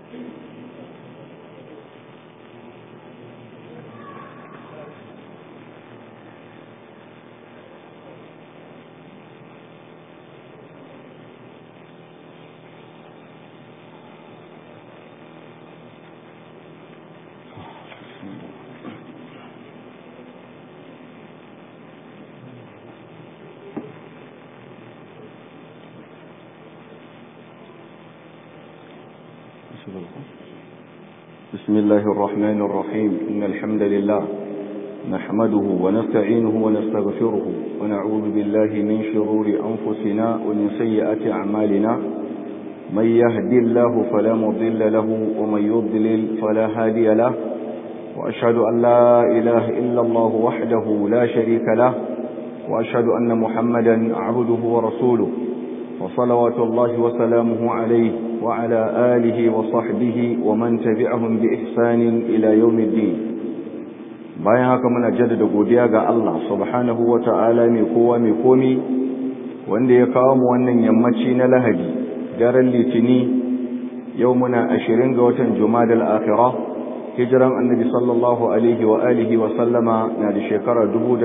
بسم الله الرحمن الرحيم إن الحمد لله نحمده ونستعينه ونستغفره ونعوذ بالله من شرور أنفسنا ومن سيئات أعمالنا من يهدي الله فلا مضل له ومن يضلل فلا هادي له وأشهد أن لا إله إلا الله وحده لا شريك له وأشهد أن محمدا عبده ورسوله وصلوات الله وسلامه عليه وعلى آله وصحبه ومن تبعهم بإحسان إلى يوم الدين bayan haka muna jaddada godiya ga Allah subhanahu wa ta'ala mai kowa mai komi wanda ya kawo mu wannan yammaci na lahadi daren litini yau muna ashirin ga watan jumadal akhira hijiran annabi sallallahu alaihi wa alihi wa sallama na da shekara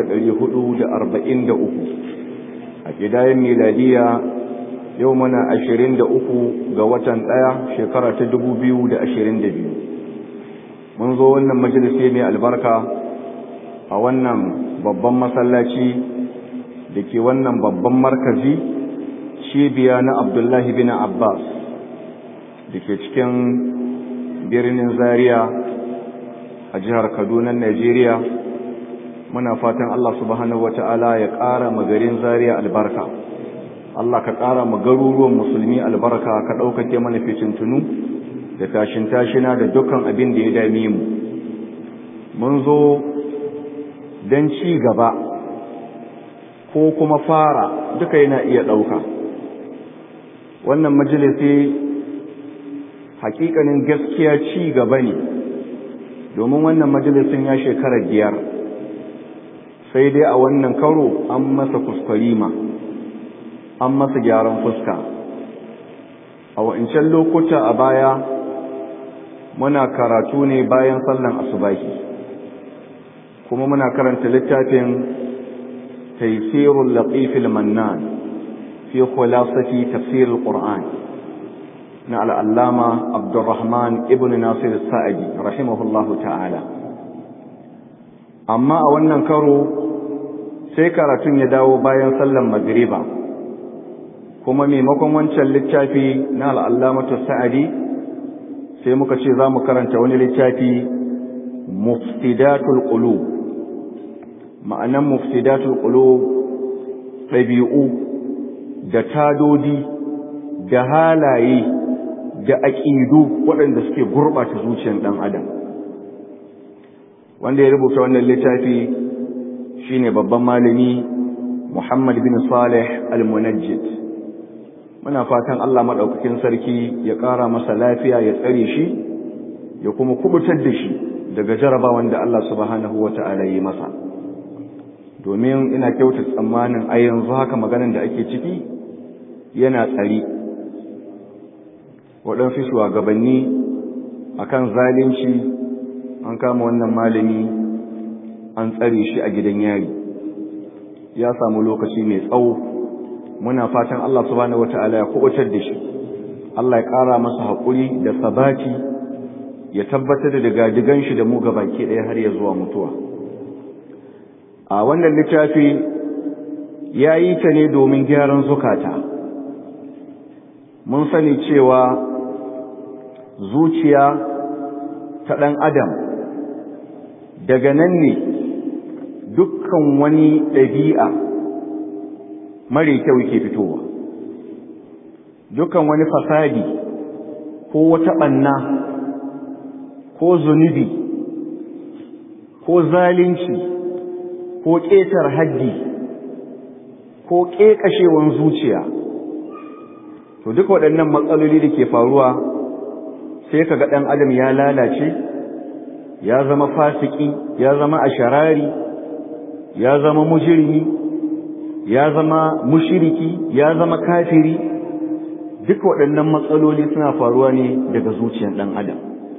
1443 a gidayen miladiya yau muna ashirin da uku ga watan ɗaya shekara ta dubu biyu da ashirin da biyu mun zo wannan majalisi mai albarka a wannan babban masallaci da ke wannan babban markazi cibiya na abdullahi bin abbas da ke cikin birnin zaria a jihar kaduna najeriya muna fatan allah subhanahu wa ta'ala ya ƙara magarin zaria albarka Allah ka ƙara mu garuruwan musulmi albarka ka ɗaukake mana fitintunu da tashin tashina da dukkan abin da ya dame mu mun zo don ci gaba ko kuma fara duka yana iya ɗauka wannan majalisi hakikanin gaskiya ci gaba ne domin wannan majalisin ya shekara biyar sai dai a wannan karo an masa kuskurima an masa gyaran fuska a wa'incan lokuta a baya muna karatu ne bayan sallan asubahi kuma muna karanta littafin taysirul latifil mannan fi khulasati tafsir alquran na al'allama abdurrahman ibn nasir sa'adi rahimahullahu ta'ala amma a wannan karo sai karatun ya dawo bayan sallan magriba kuma maimakon wancan littafi na al'allamatu sa'adi sai muka ce za mu karanta wani littafi mufsidatul qulub ma'anan mufsidatul qulub ɗabi'u da tadodi da halaye da aƙidu waɗanda suke gurɓata zuciyar ɗan adam wanda ya rubuta wannan littafi shine babban malami Muhammad bin Salih al-Munajjid muna fatan Allah maɗaukakin sarki ya ƙara masa lafiya ya tsare shi ya kuma kubutar da shi daga jarabawan da Allah subhanahu wa ta'ala yi masa domin ina kyauta tsammanin a yanzu haka maganan da ake ciki yana tsari waɗansu shugabanni akan zalunci an kama wannan malami an tsare shi a gidan yari ya samu lokaci mai tsawo muna fatan Allah subhanahu wata'ala ya kubutar da shi Allah ya ƙara masa haƙuri da sabati ya tabbatar da digadigan shi da mu baki ɗaya har ya zuwa mutuwa a wannan littafi ya yi ta ne domin gyaran zukata mun sani cewa zuciya ta ɗan adam daga nan ne dukkan wani ɗabi'a mare kyau ke fitowa dukkan wani fasadi ko wata ɓanna ko zunubi ko zalunci ko ƙetar haddi ko ƙeƙashewan zuciya to duka waɗannan matsaloli da ke faruwa sai ka ga ɗan adam ya lalace ya zama fasiki ya zama asharari ya zama mujirmi ya zama mushiriki ya zama kafiri duk waɗannan matsaloli suna faruwa ne daga zuciyar ɗan adam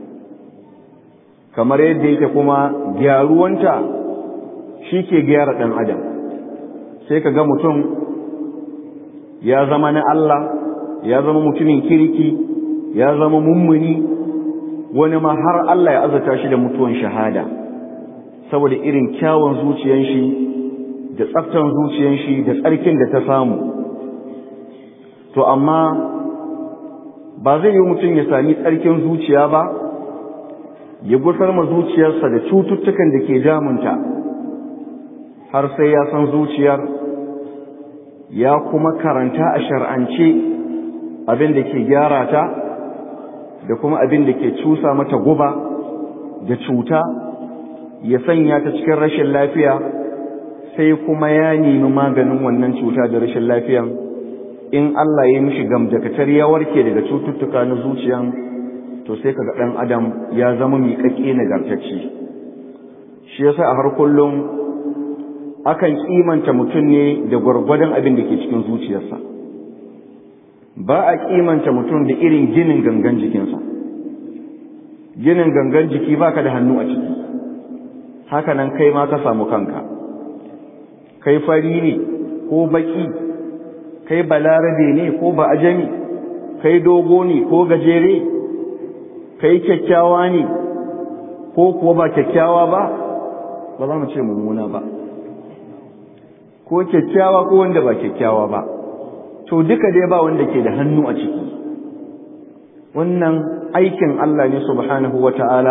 kamar yadda yake kuma gyaruwanta shi ke gyara ɗan adam sai ka ga mutum ya zama na Allah ya zama mutumin kirki ya zama mummuni wani ma har Allah ya azata shi da mutuwan shahada saboda irin kyawun zuciyan shi da tsaftan zuciyan shi da tsarkin da ta samu to amma ba zai yi mutum ya sami tsarkin zuciya ba ya gusar ma zuciyarsa da cututtukan da ke damunta har sai ya san zuciyar ya kuma karanta a shar'ance abin da ke gyara ta da kuma abin da ke cusa mata guba da cuta ya sanya ta cikin rashin lafiya sai kuma ya nemi maganin wannan cuta da rashin lafiyan in Allah ya mishi gamdakatar ya warke daga cututtuka na zuciyan to sai kaga ɗan adam ya zama miƙaƙƙe nagartacce shi yasa a har kullum akan kimanta mutum ne da gwargwadon abin da ke cikin zuciyarsa ba a kimanta mutum da irin ginin gangan jikinsa ginin gangan jiki baka da hannu a ciki haka nan kai ma ka samu kanka kai fari ne ko baki kai balarabe ne ko ba ajami kai dogo ne ko gajere kai kyakkyawa ne ko kuwa ba kyakkyawa ba ba za mu ce mummuna ba ko kyakkyawa ko wanda ba kyakkyawa ba to duka dai ba wanda ke da hannu a ciki wannan aikin Allah ne subhanahu wata'ala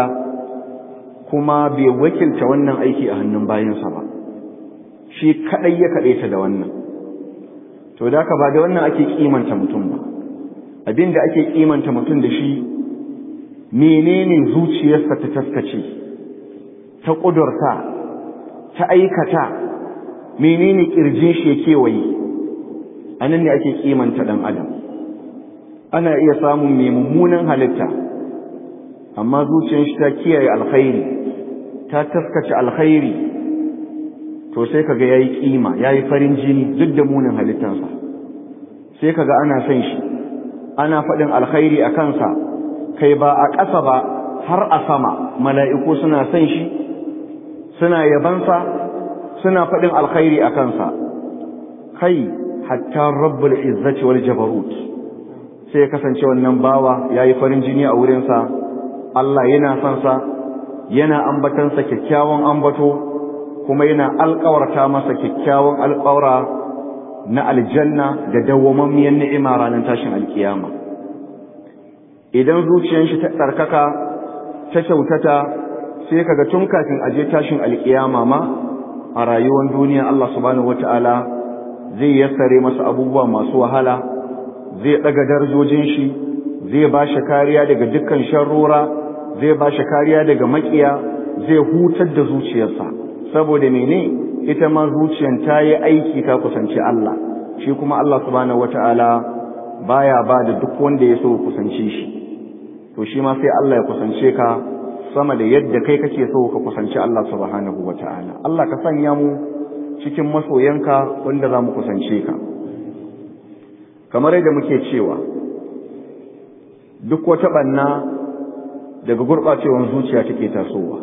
kuma bai wakilta wannan aiki a hannun bayansa ba shi kadai ya kadaita da wannan to da ba da wannan ake kimanta mutum ba abinda ake kimanta mutum da shi menene zuciyarsa ta taskace ta kudurta ta aikata menene kirjin shi ya kewaye anan ne ake kimanta dan adam ana iya samun mai mummunan halitta amma zuciyar shi ta kiyaye alkhairi ta taskace alkhairi to sai kaga yayi kima yayi farin jini duk da munin halittansa sai kaga ana son shi ana faɗin alkhairi a kansa kai ba a ƙasa ba har a sama mala'iku suna son shi suna yabansa suna faɗin alkhairi a kansa kai hatta rabbul izzati wal jabarut sai ya kasance wannan bawa yayi farin jini a wurinsa Allah yana son sa yana ambatansa kyakkyawan ambato kuma yana alƙawarta masa kyakkyawan alƙawara na aljanna da dawwamammiyar ni'ima ranar tashin alkiyama idan zuciyar shi ta tsarkaka ta kyautata sai kaga tun kafin aje tashin alkiyama ma a rayuwar duniya Allah subhanahu wataala zai yassare masa abubuwa masu wahala zai daga darajojin shi zai ba shi kariya daga dukkan sharrora zai ba shi kariya daga makiya zai hutar da zuciyarsa saboda mene ita ma zuciyar ta yi aiki ta kusanci Allah shi kuma Allah subhanahu wataala baya ba da duk wanda ya so kusance shi to shi ma sai Allah ya kusance ka sama da yadda kai kake so ka kusanci Allah subhanahu wataala Allah ka sanya mu cikin masoyanka wanda za mu kusance ka kamar yadda muke cewa duk wata ɓanna daga gurɓacewar zuciya take tasowa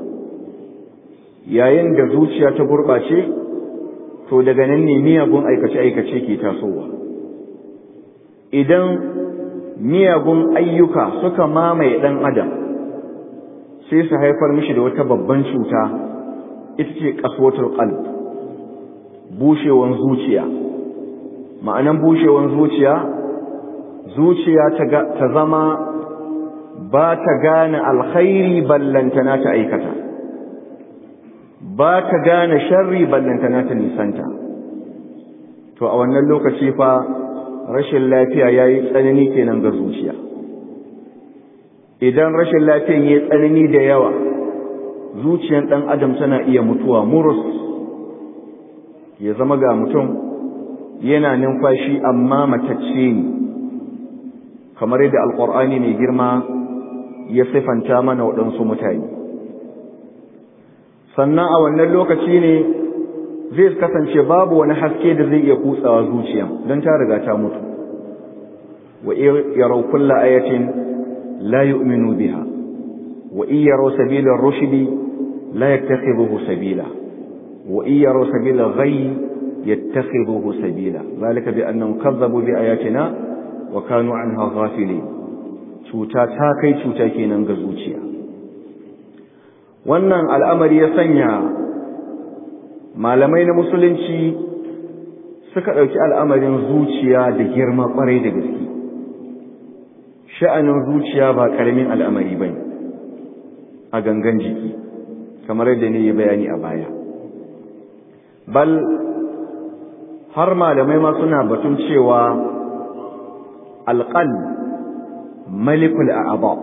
yayin da zuciya ta gurɓace to daga nan ne miyagun aikace-aikace ke tasowa idan miyagun ayyuka suka mamaye ɗan adam sai su haifar mishi da wata babban cuta ita ce ƙaswatar ƙalb bushewan zuciya ma'anan bushewan zuciya zuciya ta zama ba ta gane alkhairi ballantana ta aikata ba ta gane sharri ballantana ta nisanta to a wannan lokaci fa rashin lafiya ya yi tsanani kenan ga zuciya idan rashin lafiyan ya yi tsanani da yawa zuciyan ɗan adam tana iya mutuwa murus ya zama ga mutum yana numfashi amma matacce ne kamar yadda alƙur'ani mai girma ya siffanta mana waɗansu mutane sannan a wannan lokaci ne zai kasance babu wani haske da zai iya kutsawa zuciya don ta riga ta mutu wa yaraw kulla ayatin la yu'minu biha wa in yaraw sabila ar-rushdi la yattakhidhuhu sabila wa in yaraw sabila al-ghayy yattakhidhuhu sabila zalika bi annahum kazzabu bi ayatina wa kanu anha ghafilin cuta ta kai cuta kenan ga zuciya wannan al'amari ya sanya malamai na musulunci suka ɗauki al'amarin zuciya da girma ƙwarai da gaske sha'anin zuciya ba ƙaramin al'amari ba a gangan jiki kamar yadda ne ya bayani a baya bal har malamai ma suna batun cewa alƙal malikul a'aba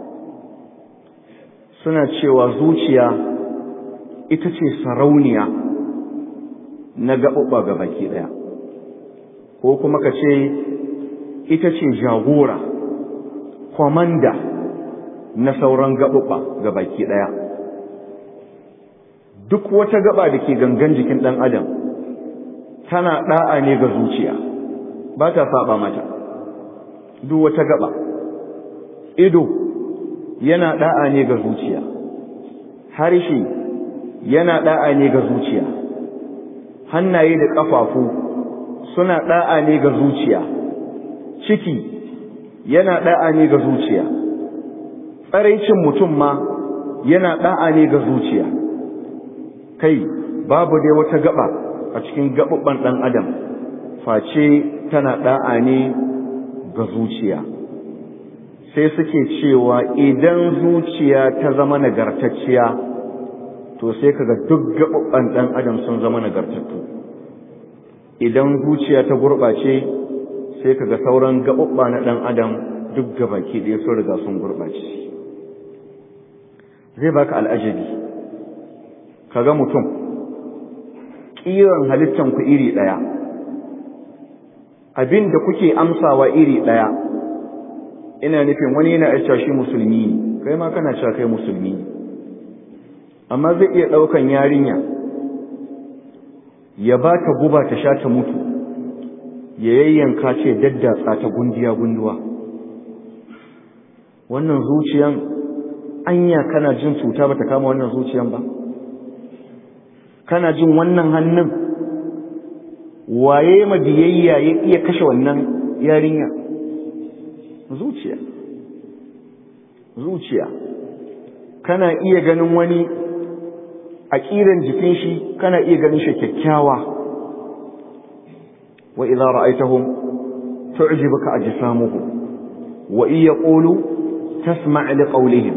suna cewa zuciya ita ce sarauniya na gaɓuɓɓa ga baki ɗaya ko kuma ka ce ita ce jagora kwamanda na sauran gaɓuɓɓa ga baki ɗaya duk wata gaba da ke gangan jikin ɗan adam tana ɗa'a ne ga zuciya ba ta saba mata duk wata gaba ido yana ɗa'a ne ga zuciya harshe yana ɗa'a ne ga zuciya hannaye da ƙafafu suna ɗa'a ne ga zuciya ciki yana ɗa'a ne ga zuciya tsaraicin mutum ma yana ɗa'a ne ga zuciya kai babu dai wata gaba a cikin gaɓuɓɓan ɗan adam face tana ɗa'a ne ga zuciya sai suke cewa idan zuciya ta zama nagartacciya to sai kaga duk gaɓuɓɓan ɗan adam sun zama nagartattu idan zuciya ta gurɓace sai kaga sauran gaɓuɓɓa na ɗan adam duk gabaki ɗaya sun riga sun gurɓace zai baka al'ajabi kaga mutum ƙiran halittan ku iri ɗaya abin da kuke amsawa iri ɗaya ina nufin wani yana cewa shi musulmi ne kai ma kana cewa kai musulmi ne amma zai iya ɗaukan yarinya ya ba ta guba ta sha ta mutu ya yayyanka ce daddatsa ta gundiya gunduwa wannan zuciyan anya kana jin cuta ba ta kama wannan zuciyan ba kana jin wannan hannun waye ma biyayya ya iya kashe wannan yarinya zuciya zuciya kana iya ganin wani a ƙiran jikin shi kana iya ganin shi kyakkyawa wa idza ra'aytahum tu'jibuka ajsamuhum wa in yaqulu tasma' li qawlihim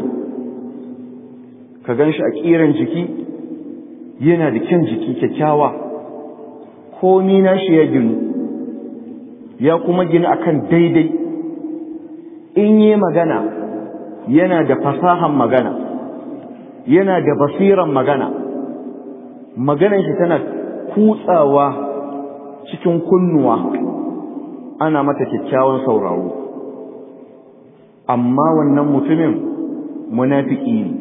ka ganshi a ƙiran jiki yana da kyan jiki kyakkyawa komi nashi ya ginu ya kuma gina akan daidai in yi magana yana da fasahan magana yana da basiran magana maganar shi tana kutsawa cikin kunnuwa ana mata kyakkyawan sauraro amma wannan mutumin munafiki ne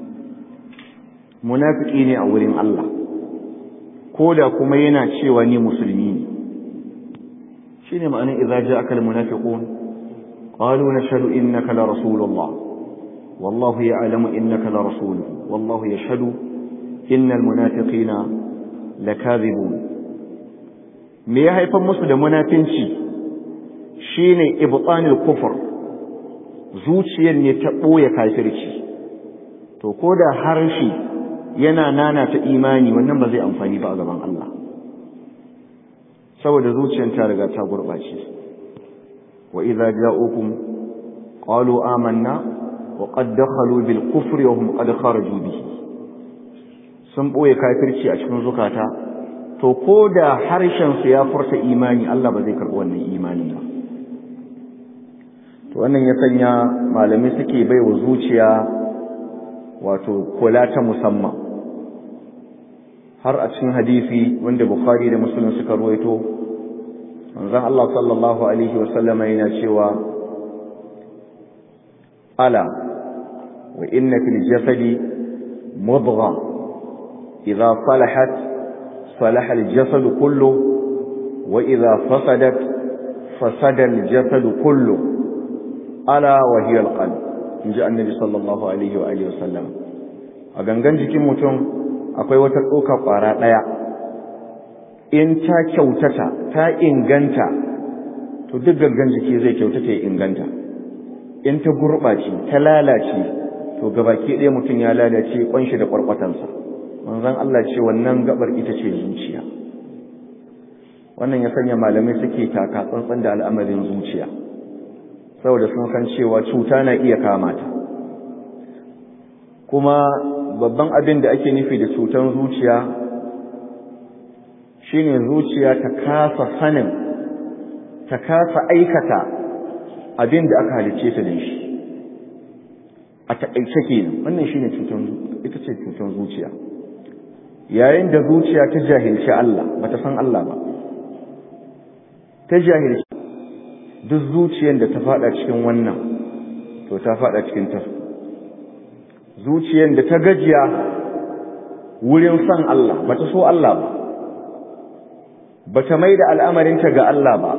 munafiki ne a wurin Allah ko da kuma yana cewa ni musulmi ne shine ma'anar idza ja'aka al-munafiqun qalu nashhadu innaka la rasulullah wallahu ya'lamu innaka la rasuluhu wallahu yashhadu innal munafiqina lakadhibun me ya haifar musu da munafinci shine ibtanil kufr zuciyar ne ta boye kafirci to ko da harshe yana nana ta imani wannan ba zai amfani ba a gaban Allah saboda zuciyar ta riga ta gurbace wa idza ja'ukum qalu amanna wa qad dakhalu bil kufri wa hum qad kharaju bihi sun boye kafirci a cikin zukata to ko da harshen su ya furta imani Allah ba zai karbi wannan imani ba to wannan ya sanya malamai suke baiwa zuciya wato kula ta musamman har a cikin hadisi wanda Bukhari da Muslim suka ruwaito manzon Allah sallallahu alaihi wasallama yana cewa ala wa inna fil jasadi mudgha idha salahat salaha al jasad kullu wa idha fasadat fasadal jasadu kullu ala wa hiya alqalb inji annabi sallallahu alaihi wa alihi wasallam a gangan jikin mutum akwai wata tsoka kwara daya in ta kyautata ta inganta to duk gangan jiki zai kyautata ya inganta in ta gurɓace ta lalace to gabaki ɗaya mutum ya lalace ƙwanshi da ƙwarƙwatansa manzon Allah ce wannan gabar ita ce zuciya wannan ya sanya malamai suke taka tsantsan da al'amarin zuciya saboda sun san cewa cuta na iya kama ta kuma babban abin da ake nufi da cutan zuciya shine zuciya ta kasa sanin ta kasa aikata abin da aka halicce ta da shi a taƙaice kenan wannan shine cutan ita ce cutan zuciya yayin da zuciya ta jahilci Allah bata san Allah ba ta jahilci duk zuciyar da ta fada cikin wannan to ta fada cikin ta zuciyar da ta gajiya wurin san Allah bata so Allah ba bata maida al'amarinta ga Allah ba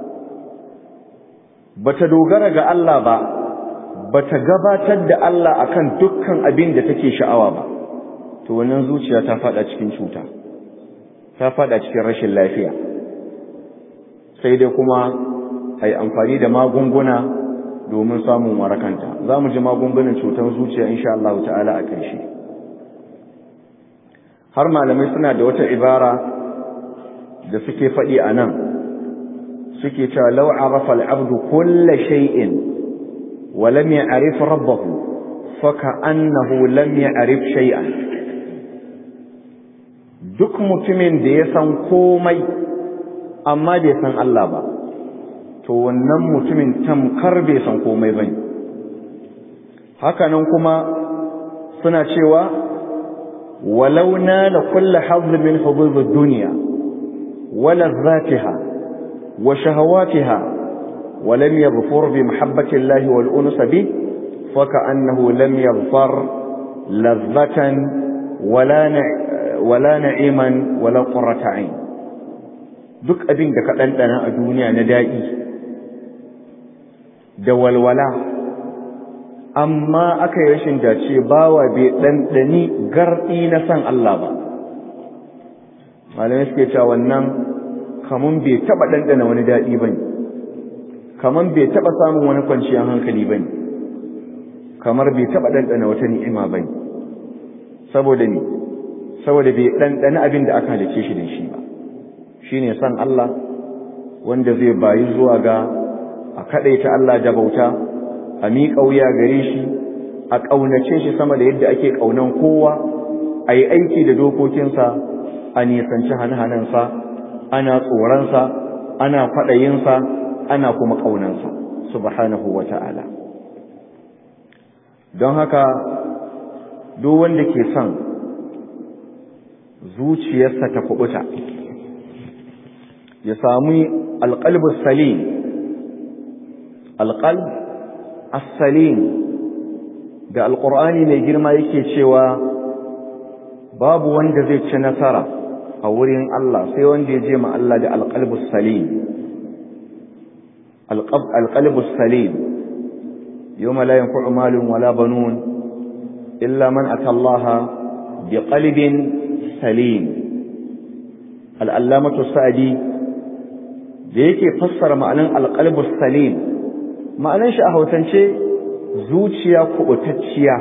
bata dogara ga Allah ba bata gabatar da Allah akan dukkan abin da take sha'awa ba to wannan zuciya ta fada cikin cuta ta fada cikin rashin lafiya sai dai kuma ai amfani da magunguna domin samun warakanta za mu ji magungunan cutar zuciya insha Allah ta'ala a ƙarshe har malamai suna da wata ibara da suke faɗi a nan suke cewa law arafa al-abdu kulla shay'in wa lam ya'rif rabbahu fa ka'annahu lam ya'rif shay'an duk mutumin da ya san komai amma bai san Allah ba to wannan mutumin tamkar bai san komai bane hakanan kuma suna cewa walau nala kullu hadd min hudud ad-dunya wa ladhatiha wa shahawatiha wa lam yaghfur bi mahabbati Allah wal uns bi fa ka'annahu lam yaghfar ladhatan wala wala na'iman wala qurrata 'ain duk abin da ka dandana a duniya na daɗi da walwala amma aka yi rashin dace bawa bai ɗanɗani garɗi na san Allah ba malamai suke cewa wannan kamun bai taɓa ɗanɗana wani daɗi ba ne kamar bai taɓa samun wani kwanciyar hankali ba ne kamar bai taɓa ɗanɗana wata ni'ima ba ne saboda ne saboda bai ɗanɗana abin da aka halice shi da shi ba shi ne san Allah wanda zai bayi zuwa ga a kaɗaita Allah da bauta a miƙa wuya gare shi a ƙaunace shi sama da yadda ake ƙaunan kowa a yi aiki da dokokinsa a nisanci hane-hanensa ana tsoronsa ana kwaɗayinsa ana kuma ƙaunansa subhanahu wa ta'ala don haka duk wanda ke son zuciyarsa ta kubuta ya sami alƙalbus salim alƙalb as-salim da alƙur'ani mai girma yake cewa babu wanda zai ci nasara a wurin Allah sai wanda ya je ma Allah da alƙalbus salim alƙalbus salim yawma la yanfa'u malun wala banun illa man ata Allah bi qalbin salim al-allamatu sa'di da yake fassara ma'anan alqalbus salim ma'anan shi a hausance zuciya kubutacciya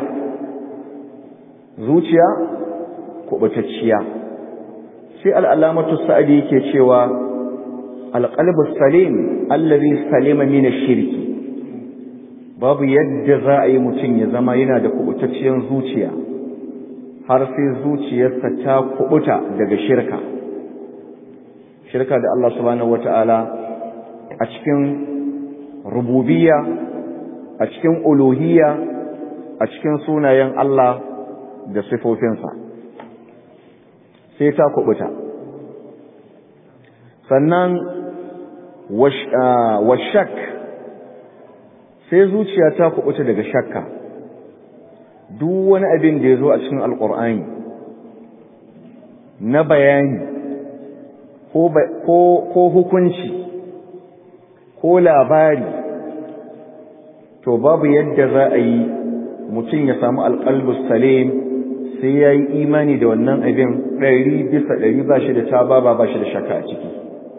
zuciya kubutacciya sai al-allamatu sa'di yake cewa alqalbus salim allazi salima min ash-shirki babu yadda za a yi mutum ya zama yana da kubutacciyar zuciya har sai zuciyarsa ta kubuta daga shirka shirka da Allah subhanahu wata'ala a cikin rububiyya a cikin uluhiyya a cikin sunayen Allah da sifofinsa sai ta kubuta sannan washak sai zuciya ta kubuta daga shakka duk wani abin da ya zo a cikin alkur'ani na bayani ko hukunci ko labari to babu yadda za a yi mutum ya samu alƙalbus salim sai ya yi imani da wannan abin ɗari bisa ɗari ba shi da taba ba ba shi da shaka a ciki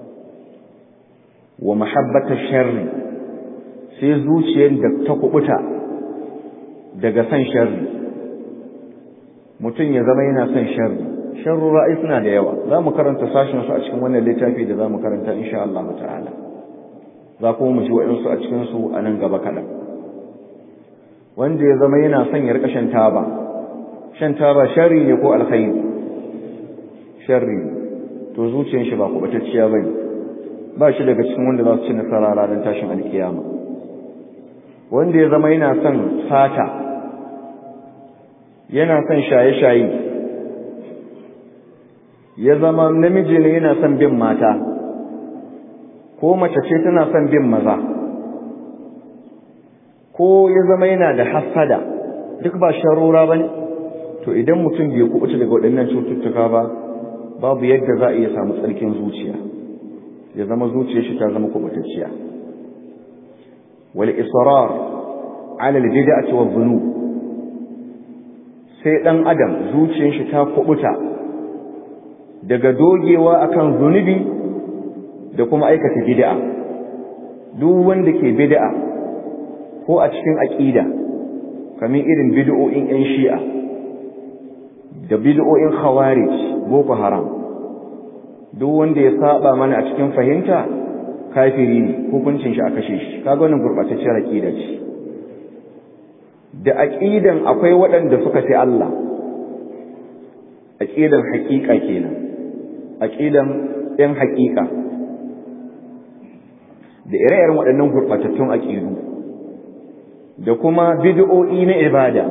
wa mahabbata sharri sai zuciyar da ta kubuta daga san sharri mutum ya zama yana son sharri sharru ra'ayi suna da yawa za mu karanta sashen su a cikin wannan littafi da za mu karanta insha Allah ta'ala za kuma mu ji wa'insu a cikin su a nan gaba kaɗan wanda ya zama yana son ya rika shan taba shan taba sharri ne ko alkhairi sharri to zuciyar shi ba kubatacciya bane ba shi daga cikin wanda za su ci nasara ranar tashin alkiyama wanda ya zama yana son sata yana son shaye-shaye ya zama namiji ne yana son bin mata ko mace ce tana son bin maza ko ya zama yana da hassada duk ba sharura ba ne to idan mutum bai kubuta daga waɗannan cututtuka ba babu yadda za a iya samu tsarkin zuciya ya zama zuciyar shi ta zama kubutacciya wal israr ala al bid'ati wa dhunub sai dan adam zuciyar shi ta kubuta daga dogewa akan zunubi da kuma aikata bid'a duk wanda ke bid'a ko a cikin aqida kamar irin bid'o'in yan shi'a da bid'o'in khawarij boko haram duk wanda ya saba mana a cikin fahimta kafiri ne hukuncin shi a kashe shi kaga wannan gurbatacciyar aqida ce da aqidan akwai waɗanda suka ce Allah aqidan haƙiƙa kenan aqidan ɗan haƙiƙa da ire-iren waɗannan gurbatattun aqidu da kuma bid'o'i na ibada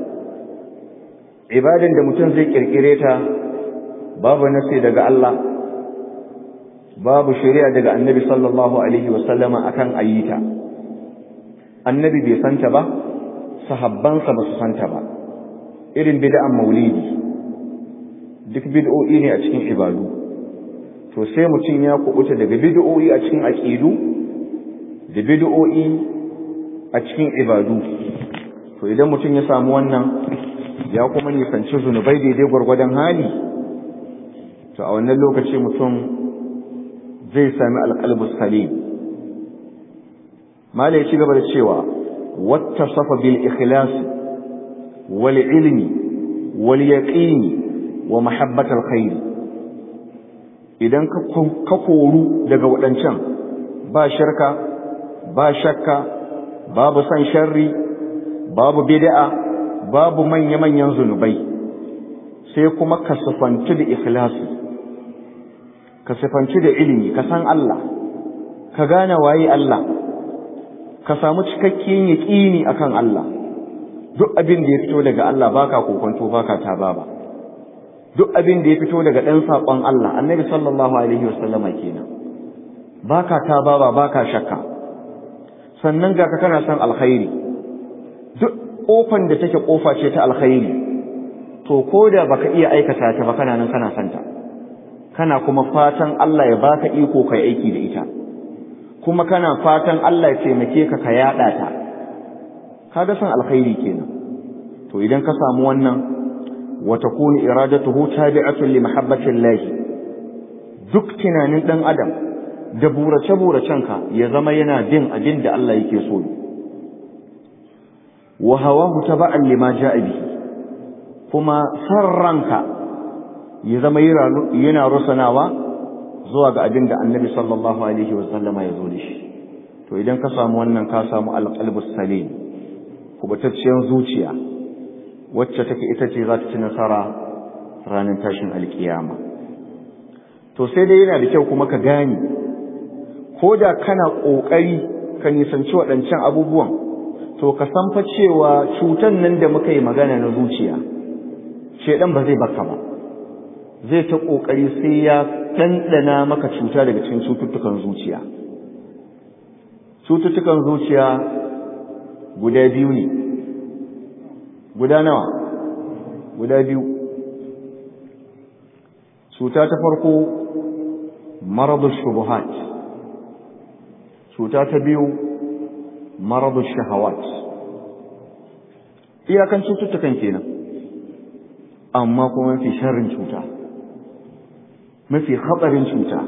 ibadan da mutum zai kirkire ta babu nasi daga Allah babu shari'a daga annabi sallallahu alaihi wasallama akan ayyita annabi bai santa ba sahabbansa ba su santa ba irin bid'an maulidi duk bid'o'i ne a cikin ibadu to sai mutum ya kubuta daga bid'o'i a cikin aqidu da bid'o'i a cikin ibadu to idan mutum ya samu wannan ya kuma nisanci zunubai daidai gwargwadon hali to a wannan lokaci mutum zai sami alƙalbus salim mala ya ci gaba da cewa wata safa bil ikhlas wal ilmi wal yaqini wa mahabbatal khair idan ka koru daga waɗancan ba shirka ba shakka babu san sharri babu bid'a babu manya-manyan zunubai sai kuma ka sufanci da ikhlasi ka sifanci da ilimi ka san Allah ka gane waye Allah ka samu cikakken yaƙini akan Allah duk abin da ya fito daga Allah baka kokonto baka taba ba duk abin da ya fito daga ɗan saƙon Allah annabi sallallahu alaihi wasallama kenan baka taba ba baka shakka sannan ga ka kana son alkhairi duk kofan da take kofa ce ta alkhairi to koda baka iya aikata ta ba kana nan kana santa kana kuma fatan Allah ya baka iko kai aiki da ita kuma kana fatan Allah ya taimake ka ka yada ta kaga san alkhairi kenan to idan ka samu wannan wa takunu iradatuhu tabi'atun li mahabbati Allah duk tunanin dan adam da burace buracen ka ya zama yana bin abin da Allah yake so wa hawahu taba'an lima ja'a bihi kuma sarranka ya zama yana rusanawa zuwa ga abin da annabi sallallahu alaihi wasallama ya zo da shi to idan ka samu wannan ka samu alqalbus salim kubatacciyar zuciya wacce take ita ce za ta ci nasara ranar tashin alkiyama to sai dai yana da kyau kuma ka gane ko da kana ƙoƙari ka nisanci waɗancan abubuwan to ka san fa cewa cutan nan da muka yi magana na zuciya shedan ba zai baka ba zai ta ƙoƙari sai ya ɗanɗana maka cuta daga cikin cututtukan zuciya cututtukan zuciya guda biyu ne guda nawa guda biyu cuta ta farko maradul shubuhat cuta ta biyu maradu shahawat iyakan cututtukan kenan amma kuma mafi sharrin cuta mafi hatsarin cuta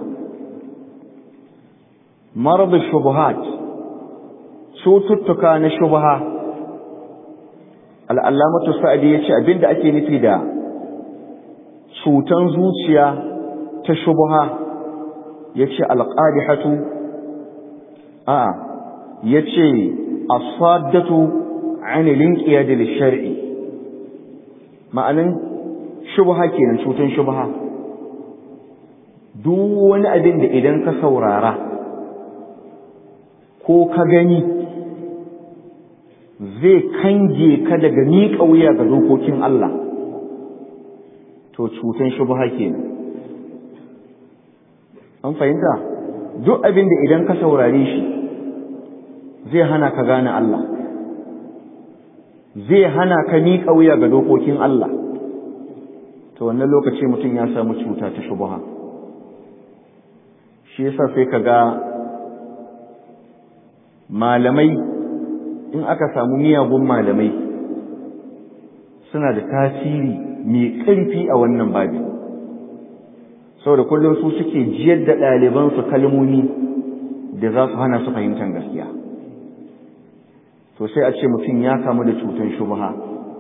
maradu shubuhat cututtuka na shubha al'allamatu sa'adi ya ce abinda ake nufi da cutan zuciya ta shubha ya ce alƙadihatu a ya ce asaddatu anilin ƙiyadil shari'i ma'anin shubha kenan cutan shubha duk wani abin da idan ka saurara ko ka gani zai kange ka daga miƙa wuya ga dokokin Allah to cutan shubha kenan an fahimta duk abin da idan ka saurare shi zai hana ka gane Allah zai hana ka miƙa wuya ga dokokin Allah to wannan lokaci mutum ya samu cuta ta shubha shi yasa sai ka ga malamai in aka samu miyagun malamai suna da tasiri mai ƙarfi a wannan babi saboda kullum su suke jiyar da ɗalibansu kalmomi da za su hana su fahimtar gaskiya to sai a ce mutum ya kamu da cutar shubha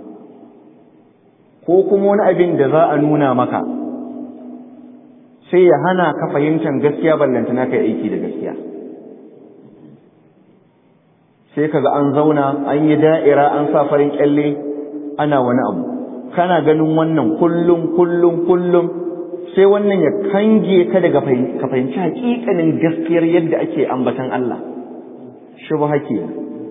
ko kuma wani abin da za a nuna maka sai ya hana ka fahimtar gaskiya ballantana kai aiki da gaskiya sai kaga an zauna an yi da'ira an sa farin kyalle ana wani abu kana ganin wannan kullum kullum kullum sai wannan ya kange ka daga ka fahimci hakikanin gaskiyar yadda ake ambatan Allah shubha ke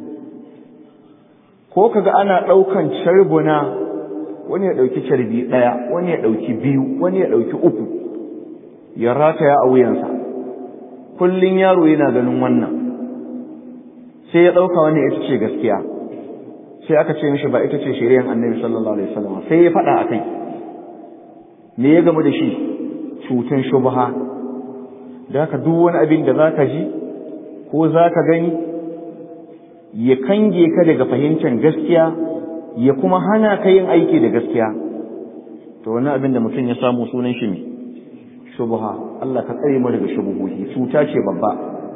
ko kaga ana daukan charbuna wani ya dauki carbi daya wani ya dauki biyu wani ya dauki uku ya rataya a wuyansa kullun yaro yana ganin wannan sai ya ɗauka wani ita ce gaskiya sai aka ce mishi ba ita ce shari'ar annabi sallallahu alaihi wasallam sai ya faɗa a kai me ya gamu da shi cutan shubha da haka duk wani abin da zaka ji ko zaka gani ya kange ka daga fahimtar gaskiya ya kuma hana ka yin aiki da gaskiya to wani abin da mutum ya samu sunan shi ne shubha Allah ka tsare mu daga shubuhuhi cuta ce babba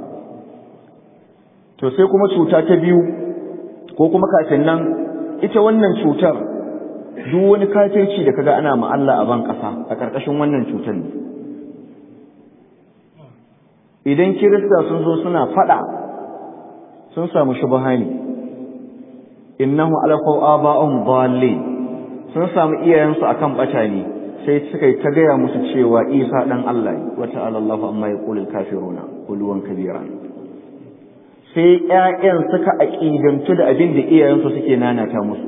to sai kuma cuta ta biyu ko kuma kafin nan ita wannan cutar duk wani kafirci da kaga ana ma Allah a ban kasa a karkashin wannan cutar ne idan kirista sun zo suna fada sun samu shubha ne innahu alaqaw aba'um dallin sun samu iyayensu akan bata ne sai suka yi ta gaya musu cewa Isa dan Allah ne wa ta'ala Allahu amma yaqulul kafiruna qulwan kabira sai ƴaƴan suka aqidantu da abin da iyayensu suke nanata musu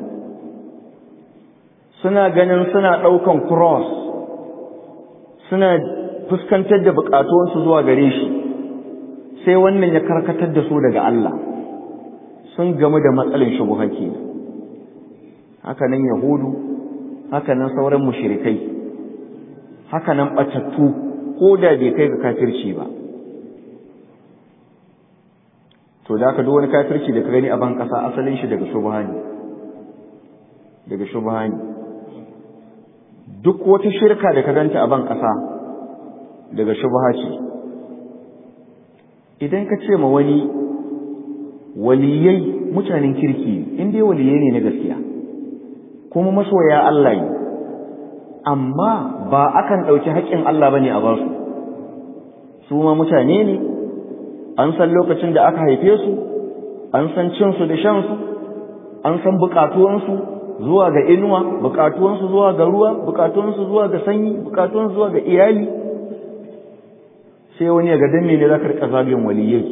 suna ganin suna ɗaukan cross suna fuskantar da buƙatuwansu zuwa gare shi sai wannan ya karkatar da su daga Allah sun gamu da matsalin shubuha kenan haka nan yahudu haka nan sauran mushrikai haka nan batattu ko da bai kai ga kafirci ba to da ka duk wani kafirci da ka gani a ban kasa asalin shi daga shubha ne daga shubha ne duk wata shirka da ka ganta a ban kasa daga shubha ce idan ka ce ma wani waliyai mutanen kirki in dai waliyai ne na gaskiya kuma masoya Allah ne amma ba akan ɗauki haƙƙin Allah bane a basu su ma mutane ne an san lokacin da aka haife su an san cin su da shan su an san buƙatuwansu zuwa ga inuwa buƙatuwansu zuwa ga ruwa buƙatuwansu zuwa ga sanyi buƙatuwansu zuwa ga iyali sai wani ya ga dan ne za ka rika zagin waliyai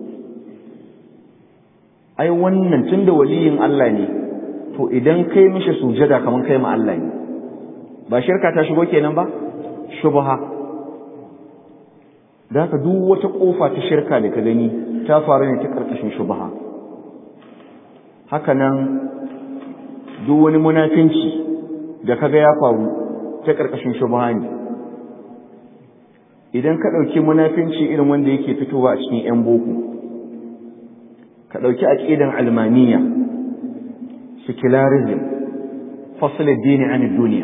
ai wannan tunda waliyin Allah ne to idan kai mishi sujada kaman kai ma Allah ne ba shirka ta shigo kenan ba shubha da haka duk wata kofa ta shirka da ka gani ta faru ne ta karkashin shubha haka nan duk wani munafinci da kaga ya faru ta karkashin shubha ne idan ka ɗauki munafinci irin wanda yake fitowa a cikin 'yan boko ka ɗauki aƙidan almaniya secularism fasl addini an duniya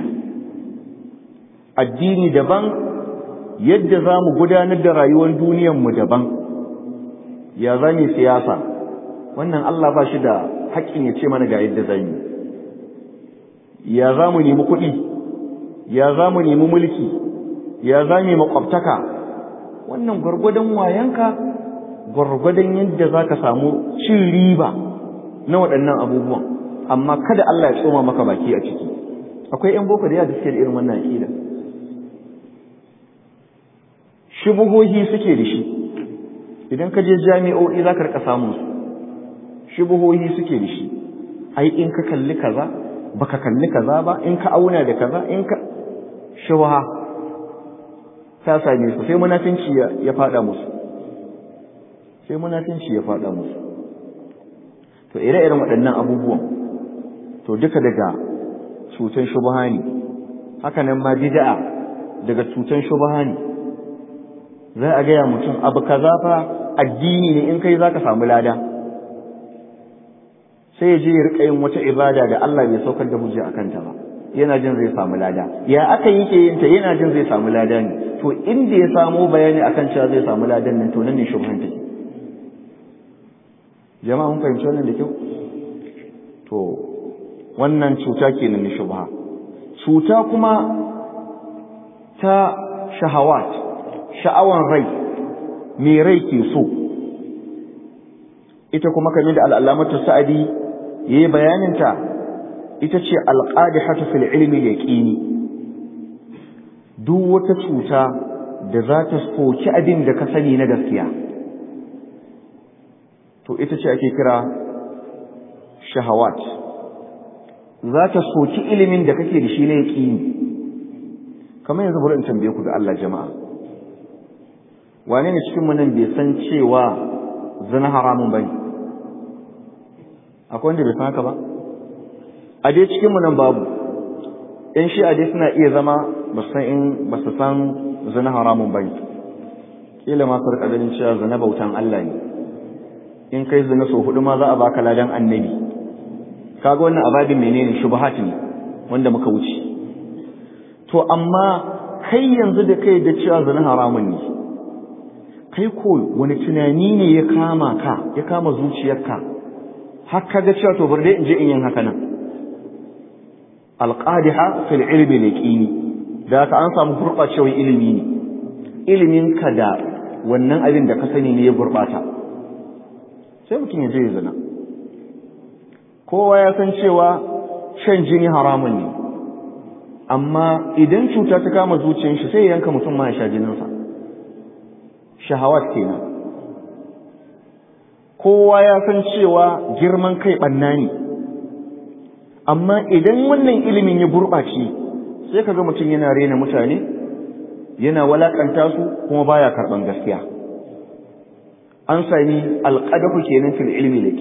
addini daban yadda za mu gudanar da rayuwar duniyarmu daban ya za mu siyasa wannan Allah ba shi da haƙƙin ya ce mana ga yadda za mu ya za mu nemi kuɗi ya za mu nemi mulki ya za mu yi makwabtaka wannan gwargwadon wayanka gwargwadon yadda za ka samu cin riba na waɗannan abubuwan amma kada Allah ya tsoma maka baki a ciki akwai 'yan boko da yawa da suke da irin wannan aƙida shubuhohi suke da shi idan ka je jami'o'i za ka rika samun su shubuhohi suke da shi ai in ka kalli kaza baka kalli kaza ba in ka auna da kaza in ka shubha ta same su sai munafinci ya fada musu sai munafinci ya fada musu to ire-iren waɗannan abubuwan to duka daga cutan shubha ne haka nan ma bid'a daga cutan shubha ne za a gaya mutum abu kaza fa addini ne in kai zaka samu lada sai ya je ya rika yin wata ibada da Allah bai saukar da hujja akan ta ba yana jin zai samu lada ya aka yi ke yin ta yana jin zai samu lada ne to inda ya samo bayani akan cewa zai samu ladan nan to nan ne shubhan take jama'a mun fahimci wannan da kyau to wannan cuta kenan na shubha cuta kuma ta shahawat sha'awan rai me rai ke so ita kuma kamar da al'alamatu sa'adi yayi bayaninta ita ce alqadihatu fil ilmi yaqini duk wata cuta da za ta soki abin da ka sani na gaskiya to ita ce ake kira shahawat za ta soki ilimin da kake da shi na yaqini kamar yanzu bari in tambaye ku da Allah jama'a wane ne cikin nan bai san cewa zina haramun bane akwai wanda bai san haka ba a dai cikin mu nan babu in shi a dai suna iya zama ba san in ba su san zina haramun bane kila ma su rika ganin cewa zina bautan Allah ne in kai zina so hudu ma za a baka ladan annabi kaga wannan ababin menene shubhat ne wanda muka wuce to amma kai yanzu da kai da cewa zina haramun ne kai ko wani tunani ne ya kama ka ya kama zuciyarka har ka ga cewa to bari in je in yin haka nan alqadiha fil ilmi liqini da ka an samu gurbacewar ilimi ne ilimin ka da wannan abin da ka sani ne ya gurbata sai mutum ya je ya zina kowa ya san cewa shan jini haramun ne amma idan cuta ta kama zuciyar shi sai ya yanka mutum ma ya sha jininsa shahawat kenan kowa ya san cewa girman kai ɓanna ne amma idan wannan ilimin ya gurɓace sai kaga mutum yana rena mutane yana walakanta su kuma baya karɓan gaskiya an sami alƙadahu kenan fil ilmi da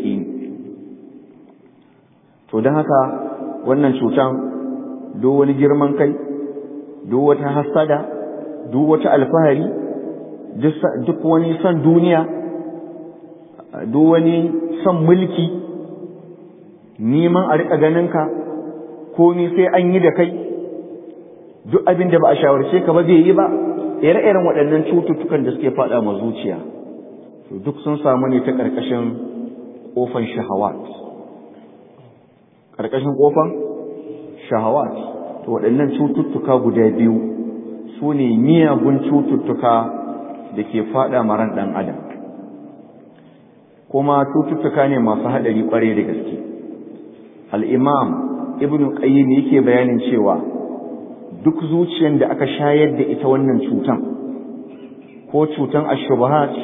to don haka wannan cutan duk wani girman kai duk wata hasada duk wata alfahari duk wani son duniya duk wani son mulki neman a riƙa ganinka komi sai an yi da kai duk abin da ba a shawarce ka ba zai yi ba ire-iren waɗannan cututtukan da suke faɗa ma zuciya to duk sun samu ne ta ƙarƙashin ƙofan shahawat ƙarƙashin ƙofan shahawat to waɗannan cututtuka guda biyu su ne miyagun cututtuka da ke faɗa maran ɗan adam kuma cututtuka ne masu haɗari ƙwarai da gaske al'imam ibn qayyim yake bayanin cewa duk zuciyar da aka shayar da ita wannan cutan ko cutan ashubahat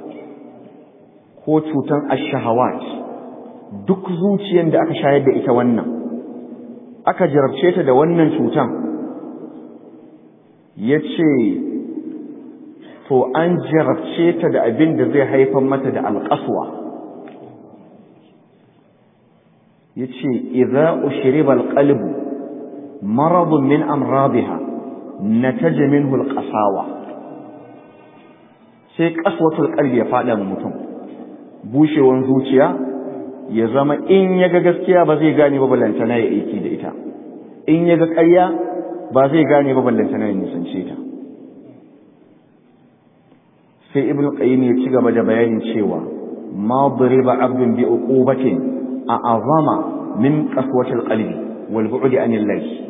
ko cutan ashahawat duk zuciyar da aka shayar da ita wannan aka jarabce ta da wannan cutan ya ce to an jarabce ta da abin da zai haifar mata da alƙaswa ya ce idza ushriba alqalbu maradun min amradiha nataja minhu alqasawa sai qaswatul qalbi ya fada mu mutum bushewan zuciya ya zama in ya ga gaskiya ba zai gane ba ballantana ya aiki da ita in ya ga ƙarya ba zai gane ba ballantana ya nisance ta sai ibn qayyim ya ci gaba da bayanin cewa ma duriba abdun bi uqubatin a azama min qaswatil qalbi wal bu'd anil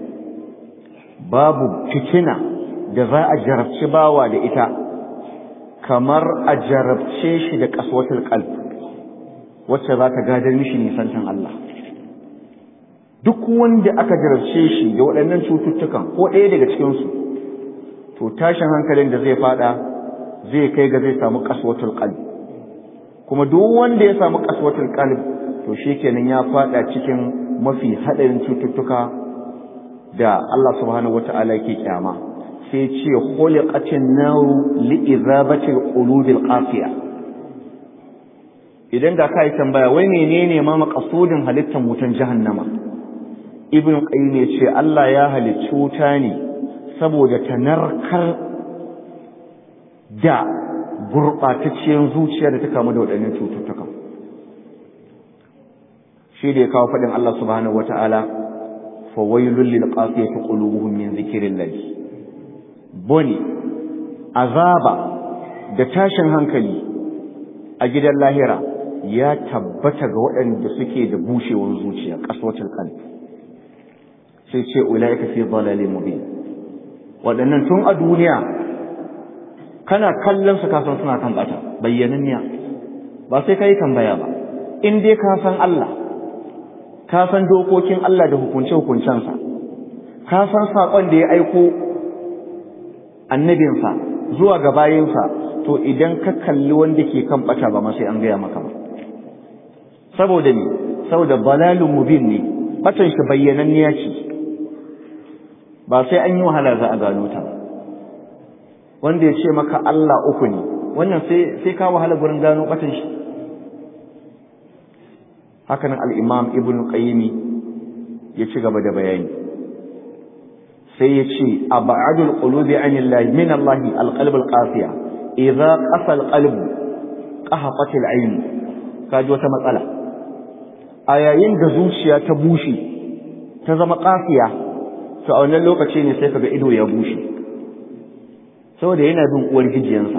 babu fitina da za a jarabci bawa da ita kamar a jarabce shi da qaswatil qalb wacce za ta gadar mishi nisantan Allah duk wanda aka jarabce shi da waɗannan cututtukan ko ɗaya daga cikinsu to tashin hankalin da zai fada zai kai ga zai samu kaswatul qalb kuma duk wanda ya samu kaswatul qalb to shikenan ya fada cikin mafi hadarin cututtuka da Allah subhanahu wataala yake kyama sai ce khuliqatin naru li izabati qulubil qafiya idan da kai tambaya wai menene ma maqasudin halittar wutan jahannama ibn qayyim ya ce Allah ya halicci wuta ne saboda ta narkar da gurɓatacciyar zuciya da ta kamu da waɗannan cututtukan shi da ya kawo faɗin Allah subhanahu wata'ala fa wailul lil qasiyati qulubuhum min zikrillah boni azaba da tashin hankali a gidan lahira ya tabbata ga waɗanda suke da bushewar zuciya qaswatul qalb sai ce ulaika fi dhalalin mubin waɗannan tun a duniya kana kallon su kasan suna kan bata bayyananniya ba sai ka yi tambaya ba in dai ka san Allah ka san dokokin Allah da hukunce hukuncensa ka san saƙon da ya aiko annabinsa zuwa ga bayinsa to idan ka kalli wanda ke kan bata ba ma sai an gaya maka ba saboda ne saboda balalun mubin ne batan shi bayyananniya ce ba sai an yi wahala za a gano ta ba wanda ya ce maka Allah uku ne wannan sai ka wahala gurin gano batan shi hakanan al-imam ibn qayyim ya ci gaba da bayani sai ya ce ab'adul qulubi anillahi min Allah al-qalb al-qasiya idza qasa al-qalb qahatat al-ayn kaji wata matsala a yayin da zuciya ta bushe ta zama qasiya to a wannan lokaci ne sai kaga ido ya bushe saboda yana bin uwar gijiyansa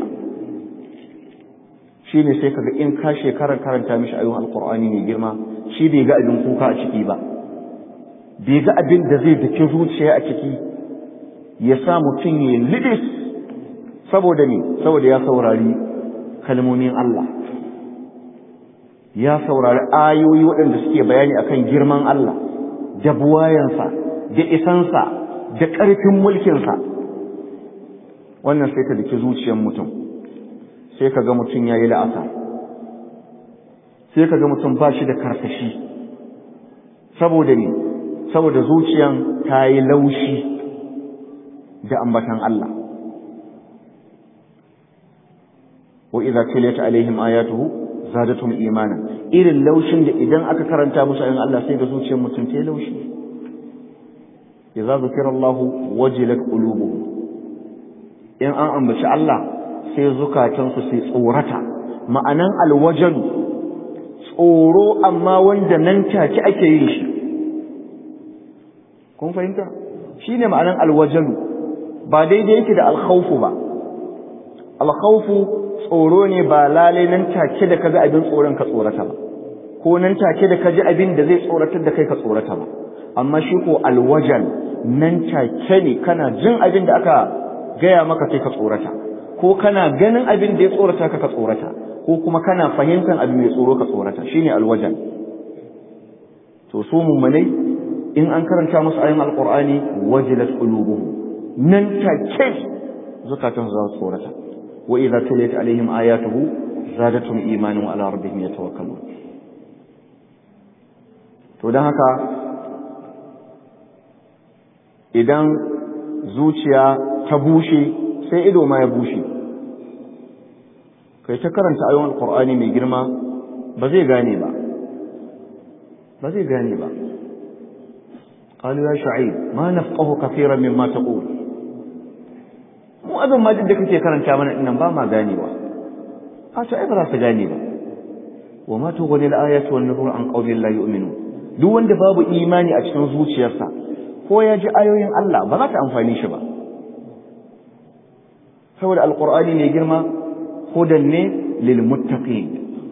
shi ne sai kaga in ka shekarar karanta mishi ayyukan alkur'ani mai girma shi bai ga abin kuka a ciki ba bai ga abin da zai dake zuciya a ciki ya sa mutum ya lidis saboda me saboda ya saurari kalmomin Allah ya saurari ayoyi waɗanda suke bayani akan girman Allah da buwayansa da isansa da ƙarfin mulkinsa wannan sai ta dake zuciyar mutum sai ka ga mutum ya yi la'asa sai ka ga mutum ba shi da karkashi saboda ne saboda zuciyan ta yi laushi da ambatan Allah wa idza tuliyat alaihim ayatuhu zadatuhum imana irin laushin da idan aka karanta musu ayin Allah sai da zuciyar mutum ta yi laushi idza zukira Allah wajilat qulubuhum in an ambaci Allah sai zukatansu sai tsorata ma'anan alwajalu tsoro amma wanda nan take ake yin shi kun fahimta shine ma'anan alwajalu ba daidai yake da alkhawfu ba alkhawfu tsoro ne ba lalai nan take da kaga abin tsoron ka tsorata ba ko nan take da kaji abin da zai tsoratar da kai ka tsorata ba amma shi ko alwajal nan take ne kana jin abin da aka gaya maka sai ka tsorata ko kana ganin abin da ya tsorata ka ka tsorata ko kuma kana fahimtar abin mai tsoro ka tsorata shine alwajan to su mummunai in an karanta musu ayin alqur'ani wajilat qulubuhum nan take zakatun za su tsorata wa idza tuliyat alaihim ayatuhu zadatuhum imanan wa ala rabbihim yatawakkalun to dan haka idan zuciya ta bushe sai ido ma ya bushe kai ta karanta ayoyin alqur'ani mai girma ba zai gane ba ba zai gane ba قالوا يا شعيب ما نفقه كثيرا مما تقول mu abin ma duk da kake karanta mana dinnan ba ma ganewa a to ai ba za su gane ba wa ma tughni al-ayatu wan nuzur an qaumin la yu'minun duk wanda babu imani a cikin zuciyarsa ko ya ji ayoyin Allah ba za ta amfani shi ba saboda alqur'ani ne girma hudan ne lil muttaqin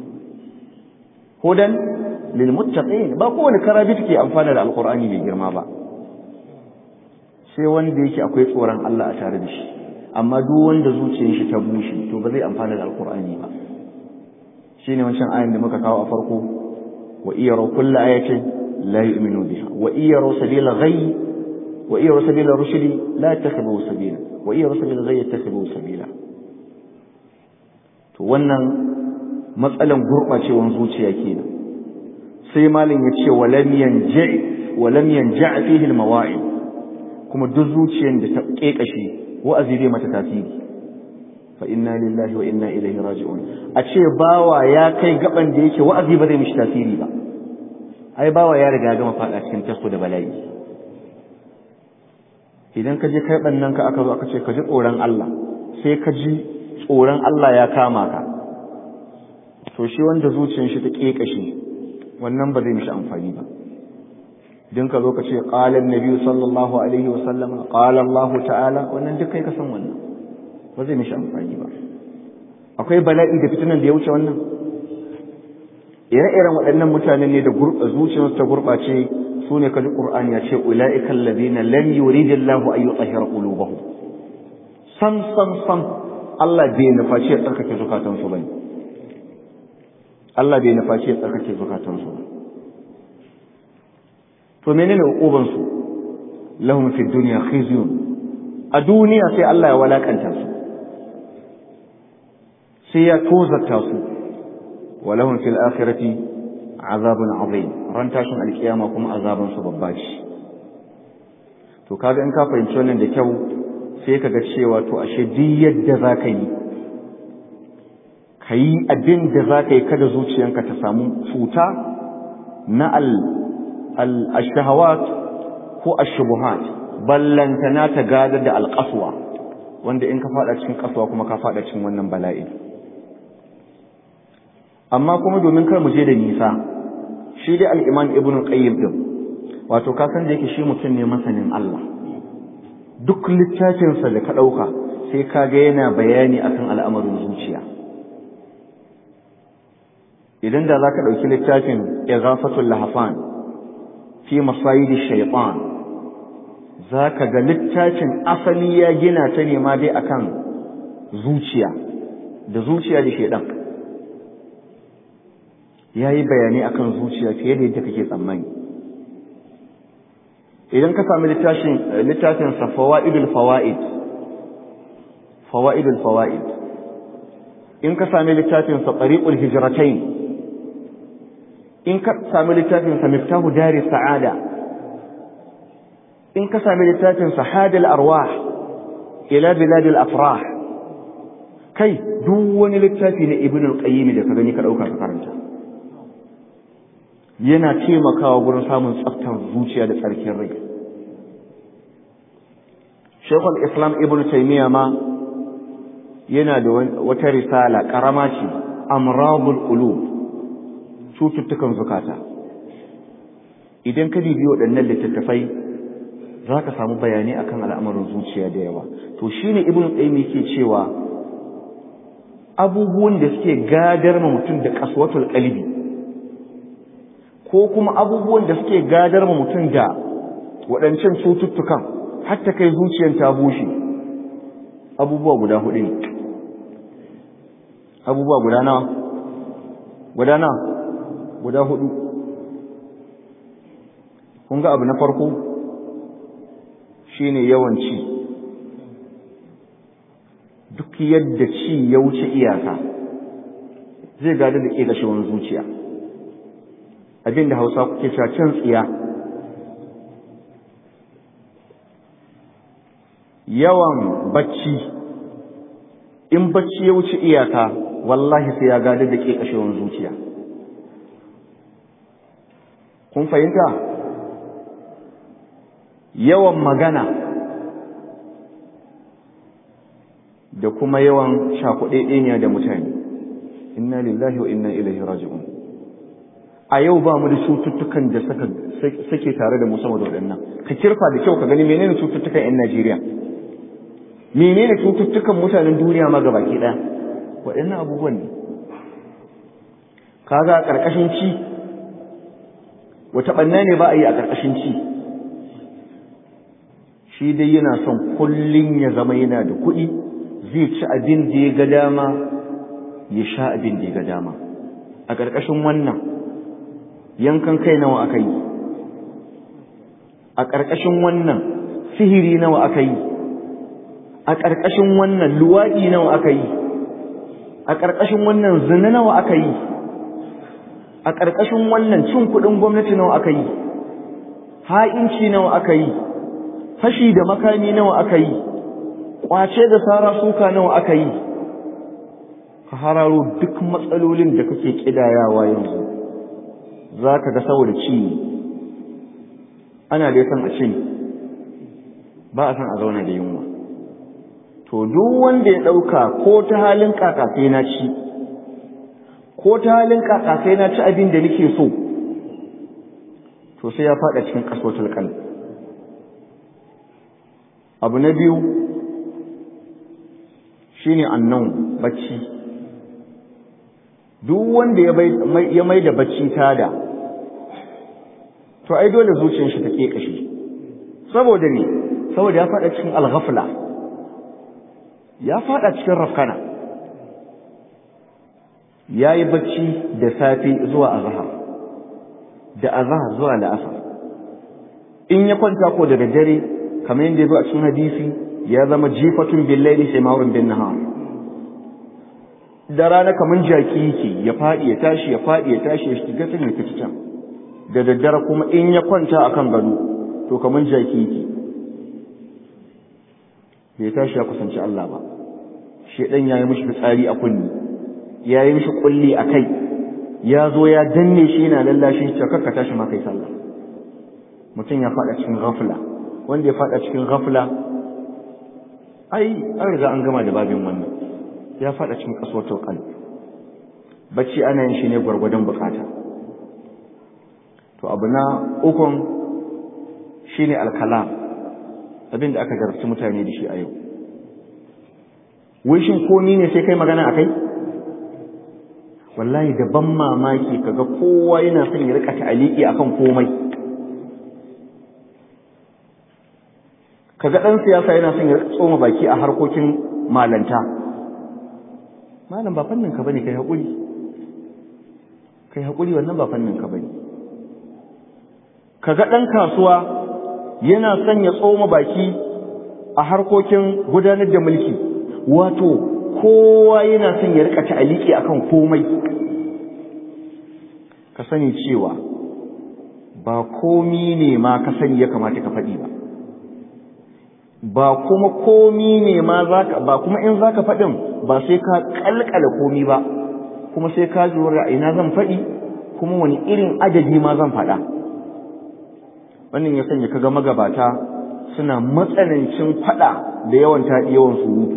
hudan lil muttaqin ba kowane karabi take amfana da alqur'ani mai girma ba sai wanda yake akwai tsoron Allah a tare da shi amma duk wanda zuciyar shi ta bushe to ba zai amfana da alqur'ani ba shine wancan ayin da muka kawo a farko wa iyyaru kullu ayatin la yu'minu biha wa iyyaru sabila ghayy wa iyyaru sabila rushdi la yattakhidhu sabila wa iyyaru sabila ghayy yattakhidhu sabila to wannan matsalan gurbacewan zuciya kenan sai malin ya ce walam yanja walam yanja fihi almawa'id kuma duk zuciyar da ta kekashe wa'azi bai mata tasiri fa inna lillahi wa inna ilaihi raji'un a ce bawa ya kai gaban da yake wa'azi ba zai mishi tasiri ba ai bawa ya riga gama fada cikin tasko da bala'i idan ka je kai bannan ka aka zo aka ce ka ji tsoron Allah sai ka ji tsoron Allah ya kama ka to shi wanda zuciyar shi ta kekashe wannan ba zai mishi amfani ba idan ka zo ka ce qala annabi sallallahu alaihi wa sallam qala Allah ta'ala wannan duk kai ka san wannan ba zai mishi amfani ba akwai bala'i da fitinan da ya wuce wannan ire-iren waɗannan mutanen ne da zuciyarsu ta gurɓace su ne kaji ƙur'ani ya ce ula'ikan ladina lam yuridillahu an yutahhira qulubahum sam sam sam Allah bai nufaci ya tsarkake zukatansu bane Allah bai nufaci ya tsarkake zukatansu ba to menene uquban su lahum fi dunya khizyun a duniya sai Allah ya walakanta su sai ya tozarta su walahum fil akhirati azabun azim ran tashin alkiyama kuma azaban su babba ce to kaga in ka fahimci wannan da kyau sai kaga cewa to ashe duk yadda zaka yi kayi abin da zaka yi kada zuciyanka ta samu cuta na al al-shahawat ko ash-shubuhat ballantana ta gadar da alƙaswa wanda in ka fada cikin kasuwa kuma ka fada cikin wannan bala'i amma kuma domin kar mu je da nisa shi dai al-Imam Ibn Qayyim din wato ka san da yake shi mutum ne masanin Allah duk littafin sa da ka dauka sai ka ga yana bayani akan al'amarin zuciya idan da zaka dauki littafin Ighafatul Lahfan fi masayid ash-shaytan zaka ga littafin asali ya gina ta ne ma dai akan zuciya da zuciya da shedan ya yi bayanai akan zuciya fiye da yadda kake tsammani idan ka sami littafin sa fawaidul fawaid fawaidul fawaid in ka sami littafin sa tariqul hijratain in ka sami littafin sa miftahu dari sa'ada in ka sami littafin sa hadal arwah ila biladil afrah kai duk wani littafi na ibnu al-qayyim da ka gani ka dauka ka karanta yana taimakawa gurin samun tsaftar zuciya da tsarkin rai Sheikhul Islam Ibn Taymiyyah ma yana da wata risala karama ce Amradul Qulub cututtukan zukata idan ka bibiyo waɗannan littattafai za ka samu bayanai akan al'amarin zuciya da yawa to shine Ibn Taymiyyah yake cewa abubuwan da suke gadar ma mutum da kaswatul qalbi ko kuma abubuwan da suke gadar ma mutum da waɗancan cututtukan hatta kai zuciyar ta bushe abubuwa guda hudu ne abubuwa guda nawa guda nawa guda hudu kun ga abu na farko shine yawan ci duk yadda ci ya wuce iyaka zai gada da ƙeƙashewar zuciya abin da hausa kuke cewa can tsiya yawan bacci in bacci ya wuce iyaka wallahi sai ya gada da ƙeƙashewar zuciya kun fahimta yawan magana da kuma yawan shakuɗeɗeniya da mutane inna lillahi wa inna ilaihi raji'un a yau ba mu da cututtukan da suke tare da mu sama da waɗannan ka kirfa da kyau ka gani menene cututtukan 'yan Najeriya menene cututtukan mutanen duniya ma gabaki ɗaya waɗannan abubuwan ne kaga a ƙarƙashin ci wata ɓanna ne ba a yi a ƙarƙashin ci shi dai yana son kullum ya zama yana da kuɗi zai ci abin da ya ga dama ya sha abin da ya ga dama a ƙarƙashin wannan yankan kai nawa aka yi a ƙarƙashin wannan sihiri nawa aka yi a ƙarƙashin wannan luwaɗi nawa aka yi a ƙarƙashin wannan zina nawa aka yi a ƙarƙashin wannan cin kuɗin gwamnati nawa aka yi ha'inci nawa aka yi fashi da makami nawa aka yi ƙwace da sara suka nawa aka yi ka hararo duk matsalolin da kake ƙidayawa yanzu za ka ga saboda ci ana dai son a ci ba a son a zauna da yunwa to duk wanda ya ɗauka ko ta halin kaka sai na ci ko ta halin kaka sai na ci abin da nake so to sai ya faɗa cikin kasotul qalb abu na biyu shine annan bacci duk wanda ya mai da bacci tada to ai dole zuciyar shi ta kekashe saboda ne saboda ya faɗa cikin alghafla ya faɗa cikin rafkana ya yi bacci da safe zuwa azahar da azahar zuwa la'asar in ya kwanta ko daga dare kamar yadda ya zo a cikin hadisi ya zama jifatun billaili sai ma'aurin bin nahar da rana kamar jaki yake ya faɗi ya tashi ya faɗi ya tashi ya shiga can ya fita can da daddare kuma in ya kwanta akan gado to kamar jaki yake bai tashi ya kusanci Allah ba shedan ya yi mishi fitsari a kunni ya yi mishi kulli a kai ya zo ya danne shi yana lallashin shi ka tashi ma kai sallah mutum ya faɗa cikin ghafla wanda ya faɗa cikin ghafla ai an riga an gama da babin wannan ya faɗa cikin kasuwatul qalb bacci ana yin shi ne gwargwadon bukata to abu na ukun shine alkalam abin da aka jarabci mutane da shi a yau wai shin komi ne sai kai magana akai wallahi da ban mamaki kaga kowa yana son ya rika ta'aliki akan komai kaga dan siyasa yana son ya tsoma baki a harkokin malanta malam ba fannin ka bane kai hakuri kai hakuri wannan ba fannin ka bane kaga dan kasuwa yana son ya tsoma baki a harkokin gudanar da mulki wato kowa yana son ya rika ta'aliki akan komai ka sani cewa ba komi ne ma ka sani ya kamata ka faɗi ba ba kuma komi ne ma zaka ba kuma in zaka faɗin ba sai ka kalkala komi ba kuma sai ka lura ina zan faɗi kuma wani irin adadi ma zan faɗa wannan ya sanya kaga magabata suna matsanancin faɗa da yawan taɗi yawan surutu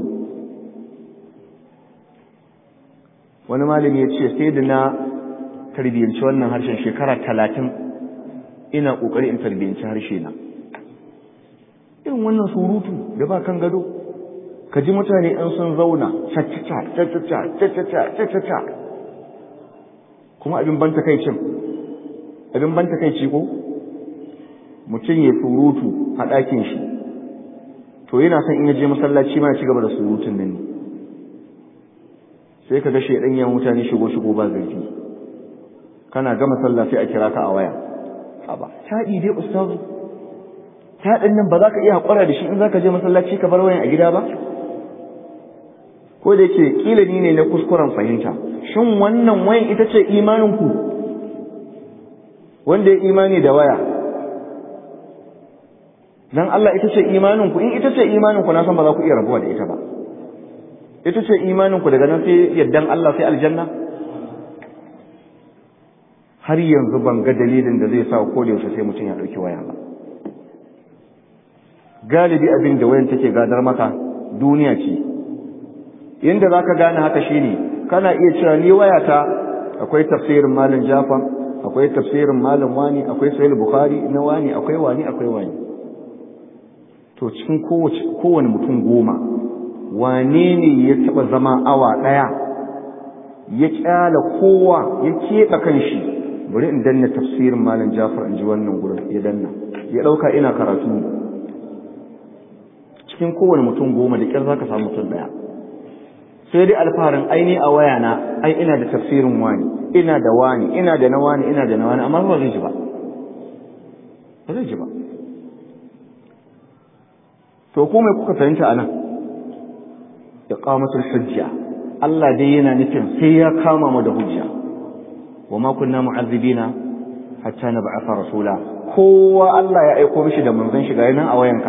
wani malami ya ce sai da na tarbiyyanci wannan harshen shekara talatin ina ƙoƙari in tarbiyyanci harshe na irin wannan surutu da ba kan gado ka ji mutane in sun zauna caccaca caccaca caccaca caccaca kuma abin ban takaicin abin ban takaici ko mutum ya surutu a ɗakin shi to yana son in ya je masallaci ma ya ci gaba da surutun nan ne sai ka ga shaidan ya mutane shigo shigo ba zarfi kana gama sallah sai a kira ka a waya haba taɗi dai ustazu taɗin nan ba za ka iya haƙura da shi in za ka je masallaci ka bar wayan a gida ba ko da yake kila ni ne na kuskuren fahimta shin wannan wayan ita ce imanin ku wanda ya imani da waya dan Allah ita ce imanin ku in ita ce imanin ku na san ba za ku iya rabuwa da ita ba ita ce imanin ku daga nan sai yaddan Allah sai aljanna har yanzu ban ga dalilin da zai sa ko da yaushe sai mutum ya dauki waya ba galibi abin da wayan take gadar maka duniya ce inda zaka gane haka shine kana iya cewa ni wayata akwai tafsirin malam Jafar akwai tafsirin malam wani akwai sahih bukhari na wani akwai wani akwai wani to cikin kowace kowane mutum goma wane ne ya taba zama awa daya ya kyala kowa ya keɓe kanshi bari in danna tafsirin malam Jafar in ji wannan gurin ya danna ya dauka ina karatu cikin kowane mutum goma da kyar zaka samu mutum daya sai dai alfaharin aini a waya na ai ina da tafsirin wani ina da wani ina da na wani ina da na wani amma ba zai ji ba ba zai ji ba to ko mai kuka fahimta anan iqamatul hujja Allah dai yana nufin sai ya kama mu da hujja wa ma kunna mu'azzibina hatta nab'atha rasula kowa Allah ya aiko mishi da manzon shi ga nan a wayanka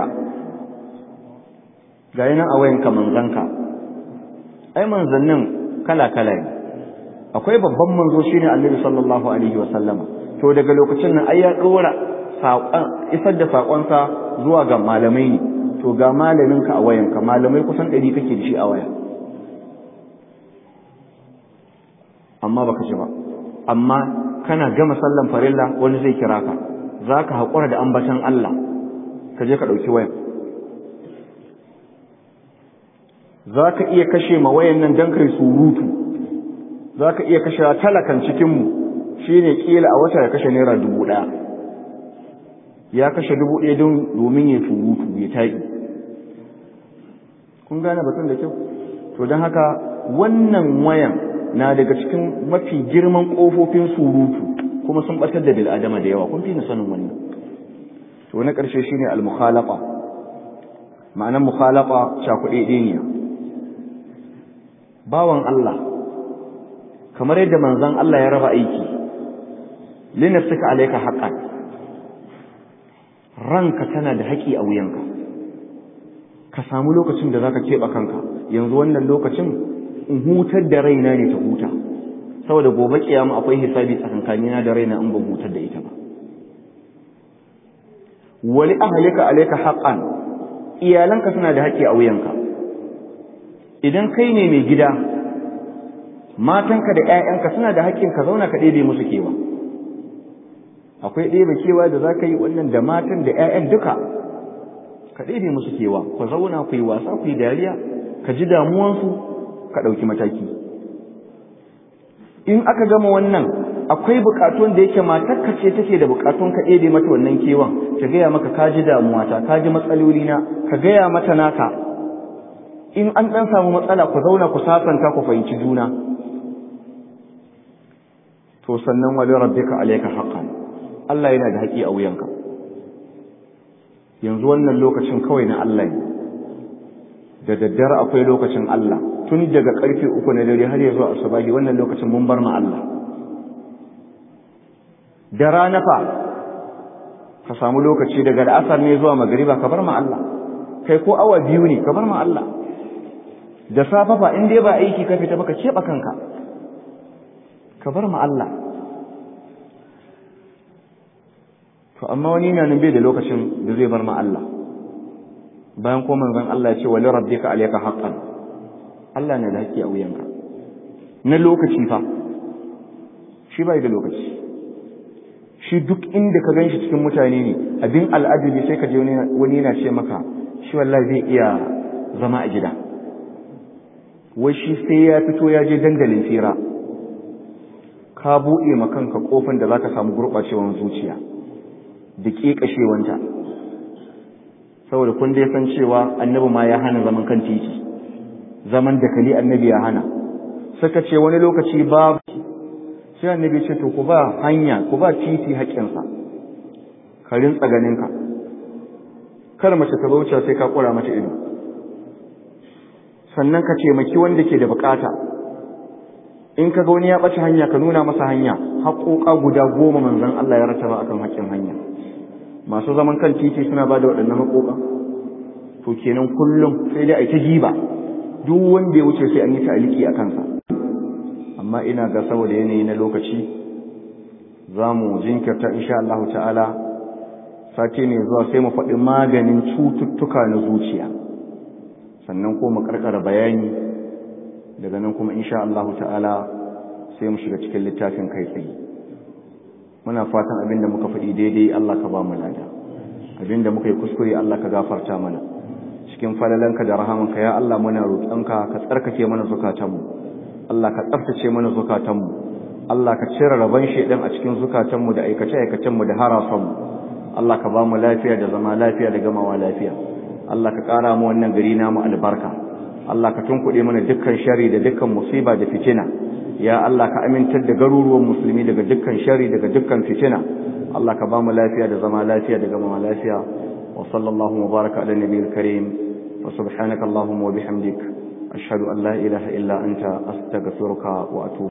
ga nan a wayanka manzanka ai manzannin kala-kala ne akwai babban manzo shine annabi sallallahu alaihi wasallama to daga lokacin nan ai ya dora isar da sakonsa zuwa ga malamai ne to ga malaminka a wayanka malamai kusan ɗari kake da shi a waya amma baka ji ba amma kana gama sallan farilla wani zai kira ka za ka haƙura da ambatan Allah ka je ka ɗauki wayan za ka iya kashe ma wayan nan don kai surutu za ka iya kashe talakan cikinmu shi ne ƙila a wata ya kashe naira dubu ɗaya ya kashe dubu ɗaya don domin ya surutu ya taƙi kun gane batun da kyau to don haka wannan wayan na daga cikin mafi girman ƙofofin surutu kuma sun ɓatar da bil'adama da yawa kun fi ni sanin wannan to na ƙarshe shine al-mukhalaqa ma'anar mukhalaqa cakuɗe ɗiniya bawan Allah kamar yadda manzon Allah ya raba aiki linafsika alayka haqqan ranka tana da haƙi a wuyanka ka samu lokacin da zaka keɓe kanka yanzu wannan lokacin in hutar da raina ne ta huta saboda gobe kiyama akwai hisabi tsakankanina da raina in ban hutar da ita ba wali ahlika alayka haqqan iyalanka suna da haƙi a wuyanka idan kai ne mai gida matanka da ƴaƴanka suna da haƙƙin ka zauna ka ɗebe musu kewa akwai ɗebe kewa da za ka yi wannan da matan da ƴaƴan duka ka ɗebe musu kewa ku zauna ku yi wasa ku yi dariya ka ji damuwansu ka ɗauki mataki in aka gama wannan akwai buƙatun da yake matarka ce take da buƙatun ka ɗebe mata wannan kewan ta gaya maka ka ji damuwata ka ji matsalolina ka gaya mata naka in an ɗan samu matsala ku zauna ku sasanta ku fahimci juna to sannan wali rabbika alayka haqqan Allah yana da haƙi a wuyanka yanzu wannan lokacin kawai na Allah ne da daddare akwai lokacin Allah tun daga karfe uku na dare har ya zuwa asubahi wannan lokacin mun bar ma Allah da rana fa ka samu lokaci daga al'asar ne zuwa magariba ka bar ma Allah kai ko awa biyu ne ka bar ma Allah da safa fa in dai ba aiki ka fita baka keɓe kanka ka bar ma Allah to amma wani na nan bai da lokacin da zai bar ma Allah bayan ko manzon Allah ya ce wa li rabbika alayka haqqan Allah ne da haƙƙi a wuyanka na lokaci fa shi bai da lokaci shi duk inda ka ganshi cikin mutane ne abin al'ajabi sai ka je wani yana ce maka shi wallahi zai iya zama a gida wai shi sai ya fito ya je dandalin tsira ka buɗe ma kanka kofin da zaka samu gurɓacewar zuciya da ƙeƙashewanta saboda kun dai san cewa annabi ma ya hana zaman kan titi zaman da kali annabi ya hana suka ce wani lokaci ba sai annabi ce to ku ba hanya ku ba titi haƙƙinsa ka rintsa ganinka kar mace ta bauce sai ka ƙura mata ido sannan ka taimaki wanda ke da bukata in ka ga wani ya ɓace hanya ka nuna masa hanya haƙoƙa guda goma manzon Allah ya rataba akan haƙƙin hanya masu zaman kan titi suna ba da waɗannan haƙoƙa to kenan kullum sai dai a ta giba duk wanda ya wuce sai an yi ta'aliki a kansa amma ina ga saboda yanayi na lokaci za mu jinkirta insha Allah ta'ala sati ne zuwa sai mu faɗi maganin cututtuka na zuciya sannan ko mu karkara bayani daga nan kuma insha Allah ta'ala sai mu shiga cikin littafin kai tsaye muna fatan abin da muka faɗi daidai Allah ka ba mu lada abin da muka yi kuskure Allah ka gafarta mana cikin falalanka da rahamanka ya Allah muna roƙonka ka tsarkake mana zukatanmu Allah ka tsaftace mana zukatanmu Allah ka cire rabon shedan a cikin zukatanmu da aikace-aikacenmu da harasanmu Allah ka ba mu lafiya da zama lafiya da gamawa lafiya Allah ka ƙara mu wannan gari namu albarka Allah ka tunkuɗe mana dukkan shari da dukkan musiba da fitina ya Allah ka amintar da garuruwan musulmi daga dukkan shari daga dukkan fitina Allah ka ba mu lafiya da zama lafiya da gamawa lafiya wa sallallahu wa baraka ala nabiyil karim wa subhanaka allahumma wa bihamdik ashhadu an la ilaha illa anta astaghfiruka wa atubu